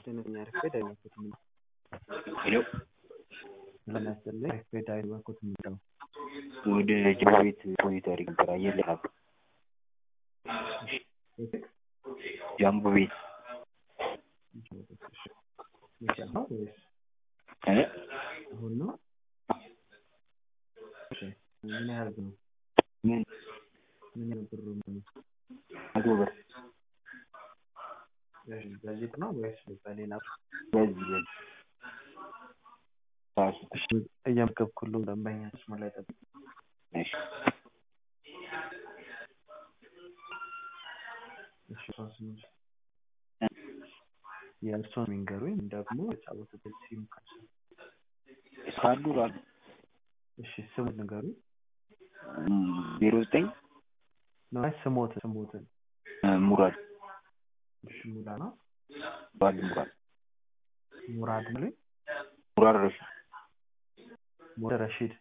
ጤነኛ ረፌድ አይወኩትም ሄሎ ለሚያስጠላኝ ረፌድ አይወኩትም ነው ወደ ጅማ ቤት ቆይታ አድርግ ነበር አየር ላይ ነበር ጃምቦ ቤት መቼ ነው ወይስ እ አሁን ነው? እሺ ምን ያህል ነው? ምን ምን ያህል ብሩ ነው? መቶ ብር እሺ በዚህ ነው ወይስ በሌላ? በዚህ በዚህ ራሱ እሺ እየመገብኩልህ ደንበኛ መስመር ላይ ጠብቅ። እሺ እሺ ሶስት ነው የእርሶን የሚንገሩኝ ደግሞ የተጫወቱበት ሲም ካርድ ካርዱ ራሱ እሺ ስሙን ንገሩኝ። ዜሮ ዘጠኝ ነው አይ ስሞትን ስሞትን ሙራድ እሺ ሙላ ነው ሙራድ ሙራድ ሙራድ ነው ሙራድ ረሽድ ሙራድ ረሺድ